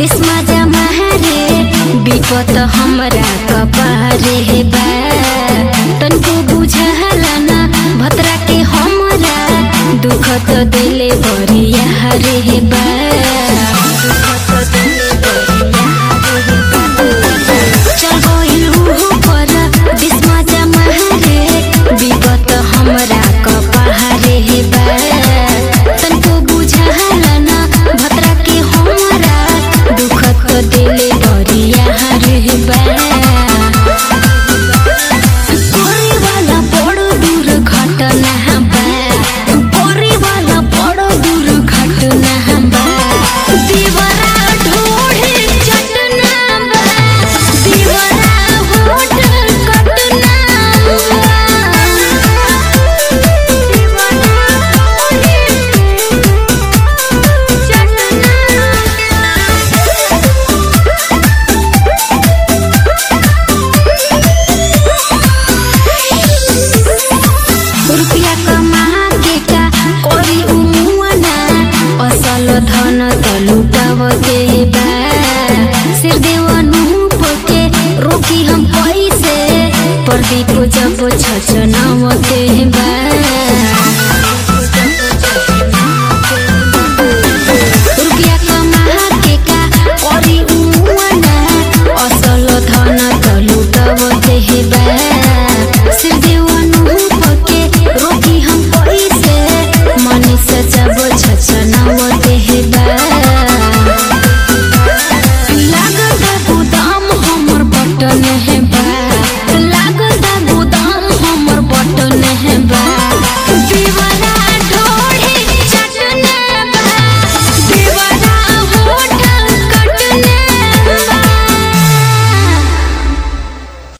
बिस्मा जमा रे विपत हमरा कपारे बा तनको बुझला ना भतरा के हमरा दुख तो दिले बरिया रे बा दुख तो दिले बरिया रे बा। चल गइल उहो पर बिस्मा जमा रे विपत हमरा कपारे बा तनको बुझला ना भतरा के हमरा दुख तो दिले बरिया रे बा परे वाला बड़ो दूर घटना बा परे वाला बड़ो दूर घटना बा दीवारा ढोढ़े चटना बा दीवारा होठ कटना बा दीवारा रुपियाँ कमा के का करी उमुआना असल धन त